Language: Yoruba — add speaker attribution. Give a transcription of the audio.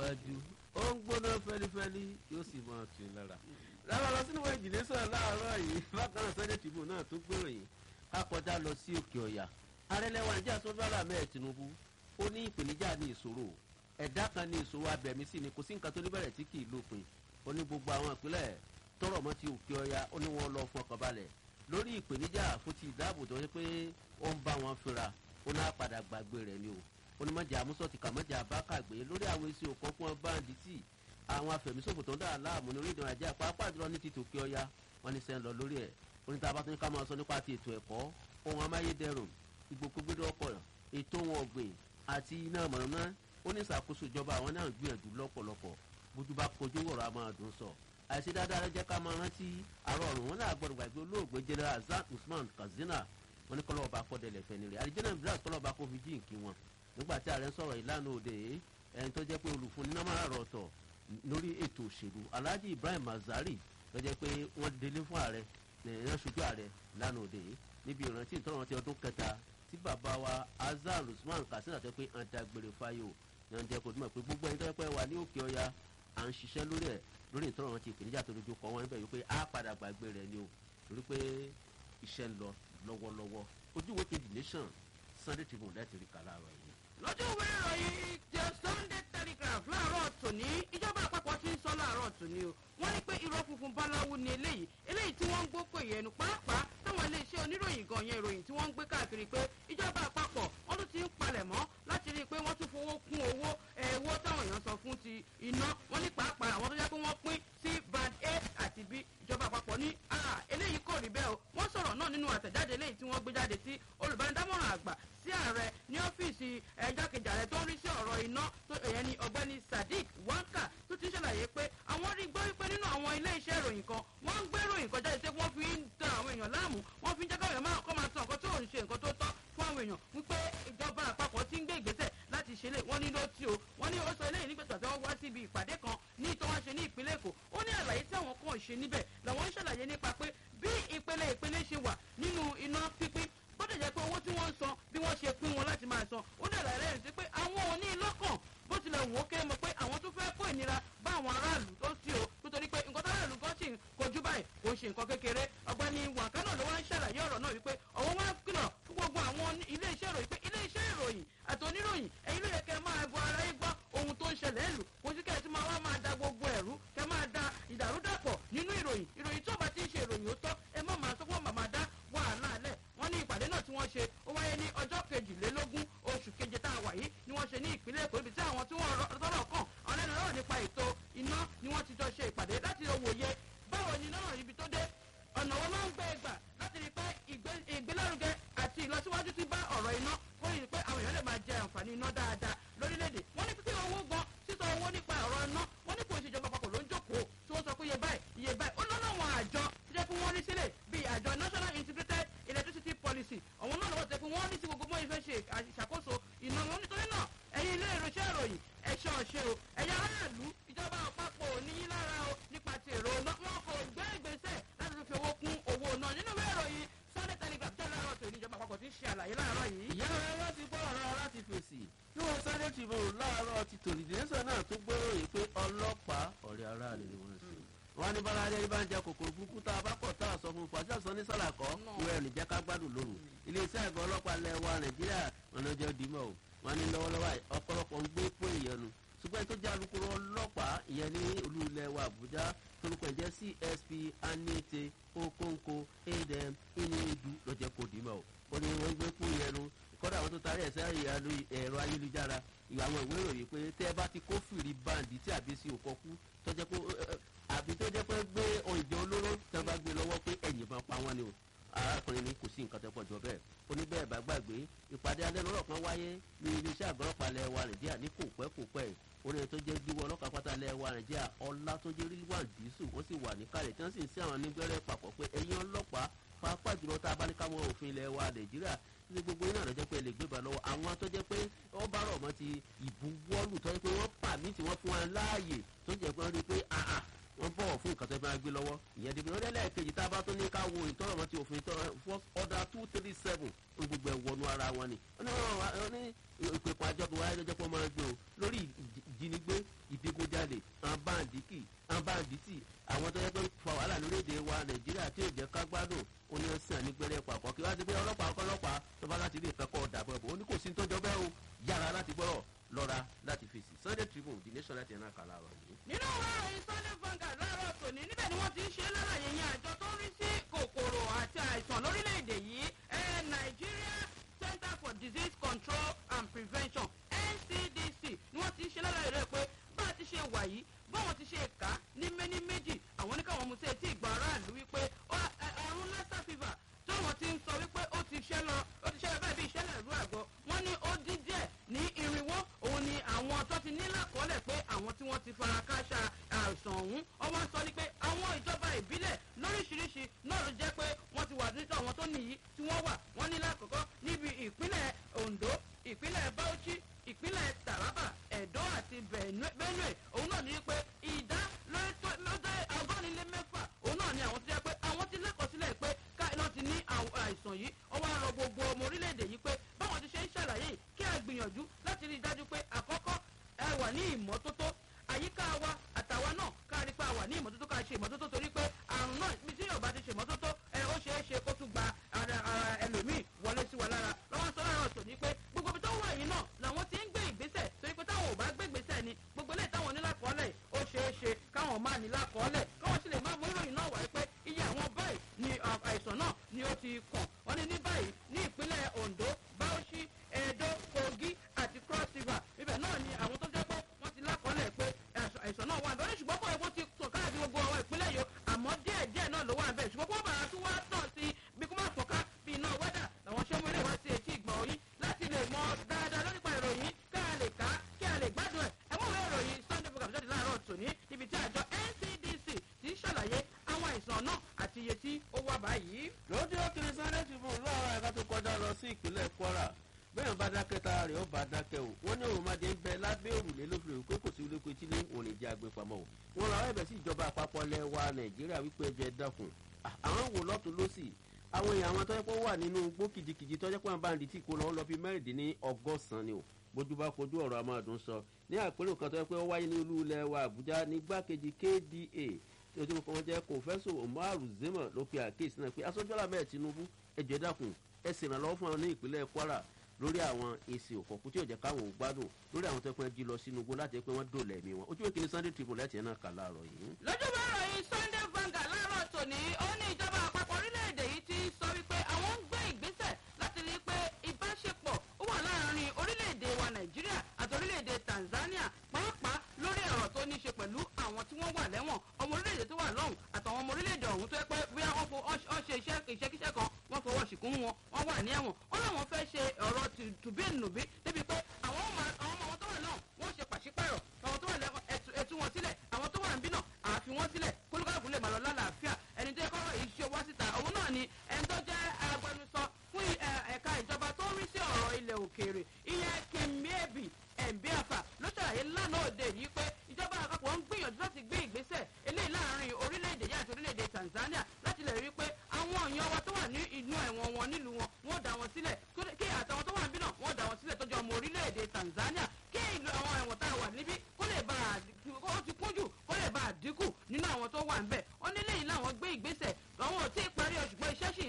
Speaker 1: tẹ̀síwájú ó ń gbóná fẹ́lifẹ́li yóò sì máa tù í lára. lára lọ sínú ìjìnlẹ̀ sọ̀rọ̀ láàárọ̀ yìí bákan náà sọ́jà tìbò náà tó gbèròyìn ká kọjá lọ sí òkè ọ̀yà. arẹlẹ́wà níjà sọ́dọ́là mẹ́ẹ̀ tinubu ó ní ìpèníjà ní ìṣòro ẹ̀dá kan ní ìṣòro abẹ̀mí sí ni kò sí nǹkan tó ní bẹ̀rẹ̀ tí kì í lópin ó ní gbogbo àwọn ìpínlẹ̀ tọrọ mọ́ ti òkè ọ̀yà ó ní wọ́n lọ fọkàn balẹ̀ lórí ìpèníjà fún ti ìdáàbò tó yẹ pé ó ń bá wọn fira ó náà padà gbàgbé rẹ̀ ni o onímọ̀jà amúsọ̀tì kàmọ́jà abákàgbé lórí àwọn èsì òkan fún báńdì tí àwọn afẹ̀míṣòfò tó ń dà láàmú ní orílẹ̀ nàìjíríà pàápàá jùlọ ní ti tòkè ọya wọn ní sẹ́ń lọ lórí ẹ̀ oníta bá tún ká máa sọ nípa ti ètò ẹ̀kọ́ ohun amáyédẹrùn ìgbòkúgbédé ọkọ̀ ètò ohun ọ̀gbìn àti iná mọ̀nàmọ́ ó ní ìṣàkóso ìjọba àwọn náà gbìyànjú lọ́pọ̀lọpọ̀ bójú bá kojú wọ̀rọ̀ a máa dùn sọ àìsí dáadáa rẹ jẹ́ ká máa rántí àárọ̀ ọ̀run wọn náà gbọ́dọ̀ gbàgbé olóògbé general azan usman katsina wọn ní kọ́lọ́ ọba kọ́dẹ̀lẹ̀ fẹ́ nílẹ̀ àdìjẹ́nà brazil kọ́lọ́ ọba kó fi jí nkí wọn nígbà tí ààrẹ ń sọ̀rọ̀ ìlànà òde ẹni tó jẹ́ pé olùfúnni náà máa rọ̀ ọ̀tọ̀ lórí ètò òṣèlú alhaji ibrahim mazari tó jẹ́ pé wọ́n délé fún ààrẹ nàìjíríà ṣojú ààrẹ ìlànà òde níbi ìrántí ìtọ́rọ̀ ti ọdún kẹta tí bàbá wa azar usman katsina tó pé à ń dágbére fáyò ní ọ̀n jẹ́ kó dúmọ̀ pé gbogbo ẹni tó jẹ́ pé wà ní òkè ọya à ń ṣiṣẹ́ lórí ẹ̀ lórí ìtọ́rọ̀ ti ìpèníjà tó dojú kọ wọn níbẹ̀ wípé á padà gbàgbé rẹ̀ ni o torí pé iṣẹ́ ń lọ lọ́wọ́lọ́wọ́ ojúwe kejì nation sunday tribune láti rí kàlá rẹ̀ yìí
Speaker 2: lójú ìwé ìròyìn the sunday telegraph láàárọ̀ tòní ìjọba àpapọ̀ ti ń sọ láàárọ̀ tòní o wọ́n ní pé irọ́ funfun báláwo ni eléyìí eléyìí tí wọ́n ń gbó pè yẹnu pàápàá táwọn iléeṣẹ́ oníròyìn gan yẹn ìròyìn tí wọ́n ń gbé káàkiri pé ìjọba àpapọ̀ wọ́n tún ti ń palẹ̀ mọ́ láti rí i pé wọ́n tún fowó kún owó ẹ̀wọ́ táwọn èèyàn sọ fún ti iná wọ́n ní pàápàá àwọn tó jẹ́ pé wọ́n pín sí band a àti b ìjọba àpapọ̀ ní eléyìí kò rí bẹ́ẹ̀ o wọ́n sọ̀rọ̀ náà nínú àtẹ̀jáde eléyìí tí wọ́n gbé jáde sí olùbánidámọ̀ràn àgbà sí ààrẹ ní ọ́fíìsì ẹ̀jákejì ààrẹ tó ń rí sí ọ̀rọ̀ iná tó èyàn ní ọ̀gbẹ́ni sadiq wanka tó ti ṣàlàyé pé àwọn rí gbọ́ wípé nínú àwọn ilé iṣẹ́ ìròyìn kan wọ́n ń gbé ìròyìn kan jáde tí wọ́n fi ń tan àwọn èèyàn láàmú wọ́n fi ń jẹ́ káwọn èèyàn máa kọ́ máa tan nǹkan tó ń ṣe nǹkan tó tọ́ fún àwọn èèyàn wípé ìjọba àpapọ̀ ti ń gbé ìgbésẹ̀ láti ṣe lè wọ́n ní ló tí o wọ́n ní ó sọ eléyìí nígbà tí wọ́n wá síbi ìpàdé kan ní ìtọ́ wọn ṣe ní ìpínlẹ̀ èkó ó ní àlàyé tí àwọn kan ṣe níbẹ̀ làwọn ń ṣàlàyé nípa pé bí ìpele ìpele ṣe wà nínú iná pípín bọ́dọ̀ jẹ́ pé owó tí wọ́n ń san bí wọ́n ṣe pín wọn láti máa san ó dẹ̀ láyé rẹ̀ sí pé àwọn ò ní lọ́kàn bó tilẹ̀ wò ó kéré mọ̀ pé àwọn tó fẹ́ kó ìnira bá àwọn aráàlú tó sí o nítorí pé nǹkan tó aráàlú gan sì ń kojú báyìí kò ń ṣe nǹkan kékeré ọ̀gbẹ́ni wàkánà ló wá ń ṣàlàyé ọ̀rọ̀ náà wípé ọ̀wọ́ wá kìlọ̀ fún gbogbo àwọn ilé iṣẹ́ ìròyìn pé ilé iṣẹ́ ìròyìn àti oníròyìn ẹ̀yin ló yẹ kẹ́ máa bọ ara yín gbọ́ ohun tó ń ṣẹlẹ̀ ẹ̀lú kò sí kẹ́ ẹ̀ tí máa wá máa da gbogbo ẹ̀rú kẹ́ máa da ìdàrúdàpọ̀ nínú ìròyìn ìròyìn tó bá ti ń ṣe ìròyìn ó tọ́ ẹ má máa sọ fún màmá dá wàhálà lẹ̀ wọ́n ní ìpàdé náà tí wọ́n ṣe ó wáyé ní ọjọ́ kejìlélógún oṣù keje tá a wà yìí ni wọ́n ṣe ní ìpínlẹ̀ èkó ibi tí àwọn tí wọ́n tọ́rọ̀ kàn àwọn ẹlẹ́nu lọ́rọ̀ nípa ètò iná ni wọ́n ti jọ ṣe ìpàdé láti wòye báwo ni náà ibi tó dé ọ̀nà wọn máa ń gbé gbà láti rí pé ìgbélárugẹ àti ìlọsíwájú ti bá ọ̀rọ̀ iná kó rí i pé àwọn èèyàn lè máa jẹ àǹfààní iná dáadáa lórílẹ̀‐èdè wọ́n ní pípé owó gan sísọ owó nípa ọ̀rọ̀ iná wọ́n ní kò ń ṣèjọba àpapọ̀ ló ń jókòó tí wọ́n sọ pé iye báyìí iye báyìí ó lọ́nà àwọn àjọ tó jẹ́ pé wọ́n rí sílẹ̀ bíi àjọ national integrated electricity policy àwọn náà lọ́wọ́ tẹ́ pé wọ́n rí sí gbogbo mọ́ ìfẹ́ ṣe ìṣàkóso iná wọn nítorí náà ẹ̀yin ilé ìròṣẹ́ ìròyìn ẹ̀ṣọ́ ọ̀ṣẹ́ o ẹ̀yà aráàlú ìjọba àpapọ̀ ò ní yín lára o nípa ti èrò iná wọn kò gbé ìgbésẹ̀ láti fi owó kún owó náà nínú ìwé ìròyìn sunday telegraph tẹ́lẹ̀ láàárọ̀ tó ìjọba àpapọ̀ ti ń ṣe àlàyé láàárọ̀ yìí.
Speaker 1: ìyá rẹ láti gbọ́ ọ̀rọ̀ láti fèsì bí wọ́n sáré tribune láàárọ̀ ti tòlìdẹ́sẹ̀ náà tó gbóròyìn pé ọlọ́pàá ọ̀rẹ́ aráàlú ni wọ́n ń ṣe wọn ní bára adé bá ń jẹ kòkòrò burúkú tá a bá kọ̀ tá a sọ fún fàṣẹ sọ ní sàlàkọ́ ìwé ẹ̀ nìjẹ́ ká gbádùn lóru iléeṣẹ́ àgọ́ ọlọ́pàá lẹ̀ wa nàìjíríà ọ̀nà jẹ́ dìímọ̀ o wọn ní lọ́wọ́lọ́wọ́ ọ̀pọ̀lọpọ̀ ń gbé pé ìyẹnu ṣùgbọ́n tó jẹ́ alukoro ọlọ́pàá ìyẹn ní olú ilẹ̀ wa àbújá torúkọ ẹ̀jẹ̀ csp anete okonko adm iniedu lọ́jẹ́ kò dìímọ̀ o ó ní wọ́n gbé pé ìyẹnu kọ́dà àwọn tó tarí ẹ̀sẹ̀ ẹ̀rọ ayélujára ìwà àwọn ìwé ìròyìn pé tẹ́ ẹ bá ti kófìrí báǹdì tí àbí sí òkọ́kú tọ́jẹ́ pé àbí tó jẹ́ pé gbé oúnjẹ olóró tí wọ́n bá gbé lọ́wọ́ pé ẹ̀yìn bá pa wọ́n ni o arákùnrin ni kò sí nǹkan tó pọ̀ jọ bẹ́ẹ̀ ó ní bẹ́ẹ̀ bá gbàgbé ìpàdé alẹ́nulọ́ kan wáyé ní iléeṣẹ́ àgọ́rọ́pàá lẹ̀ wa nàìjíríà ní kò pẹ́ kò pẹ́ orin tó jẹ́ jíwọ́ ọlọ́kàá pátá lẹ̀ wa nàìjíríà ọlá tó jẹ́ ríwá dísù wọ́n sì wà níkàlẹ̀ tí wọ́n sì ń sí àwọn nígbẹ́rẹ́ papọ̀ pé ẹ̀yin ọlọ́pàá pàápàá jùlọ tá a bá ní káwọn òfin ilẹ̀ wa nàìjíríà ní gbogbo iná rẹ̀ jẹ́ pé lè gbébà lọ́wọ́ àwọn tó jẹ́ pé wọ́n bá rọ̀ mọ́ ti ìbuwọ́lù tó jẹ́ pé wọ́n pàmì tí wọ́n fún wa láàyè tó jẹ́ pé wọ́n rí i pé àà wọ́n bọ̀wọ̀ fún nǹkan tó bá gbé lọ́wọ́ ìyẹn dèbí lọ́dẹ́ lẹ́ẹ̀kejì tá a bá tún ní ká wo ìtọ́rọ̀ mọ́ ti òfin first order two three seven ń gbogbo ẹ̀ wọnú ara wọn ni ó ní ìpèpọ̀ àjọpọ̀ wáyé lọ́jọ́ pé wọ́n máa ń gbé o lórí ìjínigbé ìdigunjalè àǹbáǹdíkì àǹbáǹdítì àwọn tó yẹ pé fa wàhálà lórílẹ̀‐èdè wa nàìjíríà tí ò jẹ́ ká gbádùn ó ní ọ̀sán nígbẹ́rẹ́ pàpọ̀ kí wá ti pé ọlọ́pàá ọlọ́pàá tó bá láti rí ìfẹ́kọ̀ dàbọ̀ ẹ̀bùn ó ní kò sí tó jọ bẹ́ẹ̀ o yára láti gbọ́rọ̀ lọ́ra láti fèsì sunday tribune the nation láti ẹ̀nà kàlà rọ̀ yìí.
Speaker 2: nínú ọ̀rọ̀ ìròyìn sunday vanguard láàárọ̀ tòní níbẹ̀ ni wọ́n ti ń ṣe lálàyé yẹn àjọ tó ń rí sí kòkòrò àti àìsàn lórílẹ̀‐èdè yìí nigeria center for disease control and prevention ncdc ni wọ́n ti ń ṣe lálàyé rẹ̀ pé bá a ti ṣe wà yìí báwọn ti ṣe kà á ní méní méjì àwọn oníkàwọn mú sí etí ìgbà aráàlú wípé àrùn lassa fever táwọn ti ń sọ wípé ó ti ṣẹ́ lọ ó ti ṣẹ́ lọ báyìí bí ìṣẹ́lẹ̀ ìlú àgọ́ wọ́n ní ó dín díẹ̀ ní irinwó òun ni àwọn tó ti ní lákọọ́lẹ̀ pé àwọn tí wọ́n ti fara káṣá àìsàn ọ̀hún ọwọ́n sọ ní pé àwọn ìjọba ìbílẹ̀ lóríṣiríṣi náà ló jẹ́ pé wọ́n ti wà nínú àwọn tó nìyí tí wọ́n wà wọ́n ní lákòókò níbi ìpínlẹ̀ ondo ìpínlẹ̀ bauchi ìpínlẹ̀ taraba edo àti benue òun náà ní pé ìdá lọ́dọ̀ ọgọ́rin lé mẹ́fà òun náà ní àwọn tó jẹ́ pé àwọn ti lẹ́kọ̀ọ́sílẹ̀ pé káyọ̀ ti ní àìsàn yìí ọwọ́ àrọ̀ gbogbo ọmọ orílẹ̀-èdè yìí pé báwọn ti ṣe ń ṣàlàyé kí a gbìyànjú láti rí i dájú pé àkọ́kọ́ ẹ wà ní ìmọ́tótó àyíká wa àtàwa náà ká rí pé a wà ní ìmọ́tótó ká ṣe ìmọ́tótó torí pé àrùn náà bí tí yóò bá ti ṣe ìmọ́tótó ẹ ó ṣeé ṣe kó tún gba ara ẹlòmíì wọlé sí wa lára lọ́wọ́ sọ lára ọ̀tọ̀ ní pé gbogbo ibi tó wà yìí náà làwọn ti ń gbé ìgbésẹ̀ torí pé táwọn ò bá gbé ìgbésẹ̀ ni gbogbo ilé táwọn onílàkọ́ọ́lẹ̀ ó ṣeé ṣe káwọn máa nílàkọ́ọ́lẹ̀ káwọn sì lè máa mú ìròyìn náà wáyé pé iye àwọn báyìí ni àìsàn náà ni ó ti kàn wọ́n ní ní báyìí ní ìpínlẹ̀ ondo bauchi edo kogi àti cross river ibẹ̀ náà ni àwọn tó jẹ́ pé wọ́n ti lákọ́ọ́lẹ̀ pé àìsàn náà wà bẹ́ẹ̀ ṣùgbọ́n bọ́ọ̀ wọ́n ti tàn káàdì gbogbo àwọn ìpínlẹ̀ yìí àmọ́ díẹ̀ díẹ̀ náà ló wà bẹ́ẹ̀ ṣùgbọ́n wọ́n bàrà tún wá tàn sí bí kò má fọ̀ká bí iná wẹ́dà làwọn ṣé wọlé wá sí etí ìgbọ̀n yín láti lè mọ dáadáa lórípa ìròyìn ká a lè ká kí a lè gbádùn ẹ̀ ẹ mọ̀ wẹ́ ìròyìn sunday program jáde láàárọ̀ tòní níbi tí àjọ ncdc ti ń ṣàlàyé àwọn àìsàn náà àti iye tí ó wà báyìí.
Speaker 1: lójú òkèrè sunday tribune lọ́wọ́ ẹ̀ka tó kọjá lọ sí ìpínlẹ̀ kwara bẹ́ẹ̀ bá dákẹ́ tá a rẹ̀ ó bá dákẹ́ o wọ́n ní òròmọdé ń bẹ lábẹ́ òrùlé lófin pé kò sí ilé pé tí ní òní jẹ́ agbèpamọ́ o wọ́n làwọn ẹ̀bẹ̀ sí ìjọba àpapọ̀ lẹ̀ wa nàìjíríà wípé ẹjọ́ ẹ dákun àwọn wò lọ́tún lọ́sì àwọn èèyàn àwọn tọ́jọ́ pé wà nínú igbó kìjikìji tọ́jọ́ pé wọ́n bá ń di tí kò lọ́wọ́ lọ bí mẹ́rìndínní ọgọ́sàn-án ni o bójú bá kojú ọ̀rọ̀ amádùn sọ ní àpérò kan tọ́jọ́ pé ó wáyé ní olú ilẹ̀ wa àbújá ní gbákejì kda tí ojú kan jẹ́ kòfẹ́sọ̀ umaru zema ló pe àkíyèsí náà pé asọ́jọ́lá bẹ́ẹ̀ tinubu ẹjọ́ ẹ dákun ẹ sì ràn lọ́wọ́ fún àwọn ní ìpínlẹ̀ kwara lórí àwọn èsì òkọ̀kú tí ò jẹ́ káwọn ò gbádùn lórí àwọn tó pẹ́ jí lọ sínú igbó láti pé wọ́n dòlẹ̀ ẹ̀mí wọn ojú ìkíni sunday tribune láti ẹ̀ náà kà láàárọ̀ yìí.
Speaker 2: lójúbọ ìròyìn sunday vanguard láàárọ̀ tòní ó ní ìjọba àpapọ̀ orílẹ̀-èdè yìí ti sọ wípé àwọn ń gbé ìgbésẹ̀ láti rí i pé ìbáṣepọ̀ ó wà láàárín orílẹ̀-èdè wa nàìjíríà àti orílẹ̀-èdè tanzania pàápàá lórí ọ̀rọ̀ tó ní í ṣe pẹ̀lú àwọn tí wọ́n wà lẹ́wọ̀n ọmọ orílẹ̀-èdè tó wà lọ́hùn àtàwọn ọmọ orílẹ̀-èdè ọ̀hún tó yẹ pé bí wọ́n fo ọ́ ṣe iṣẹ́ ìṣẹ́kíṣẹ́ kan wọ́n fọwọ́ ṣìkún wọn wọ́n wà ní ẹ̀wọ̀n wọ́n láwọn fẹ́ ṣe ọ̀rọ̀ tùbínùbí débi pé àwọn ọmọ àwọn ọmọ tó wà náà wọ́n ṣe pàṣípàrọ̀ àwọn tó wà lẹ́wọ̀n ẹ̀tú wọn sílẹ̀ àwọn tó wà ń bí náà àfi wọn sílẹ̀ kólúkàlùkù lè máa lọ lálàáfíà ẹni tó yẹ kọ́rọ̀ yìí ṣe wá síta òun náà ni ẹni tó jẹ́ agbẹnusọ fún ẹ̀ka ìjọba tó ń rí sí ọ̀rọ̀ ilẹ̀ òkèèrè ìyẹn kìmíẹ́bì ẹ̀ǹbíàfà ló ṣàlàyé lánàá òde yìí pé ìjọba àpapọ̀ ń gbìyànjú láti gbé ìgbésẹ̀ eléyìí láàrin orílẹ̀-èdè yìí àti orílẹ̀-èdè tanzania láti lè rí i pé àwọn èèyàn wa tó wà ní inú ẹ̀wọ̀n wọn nílùú wọn wọ́n dá wọn sílẹ̀ kí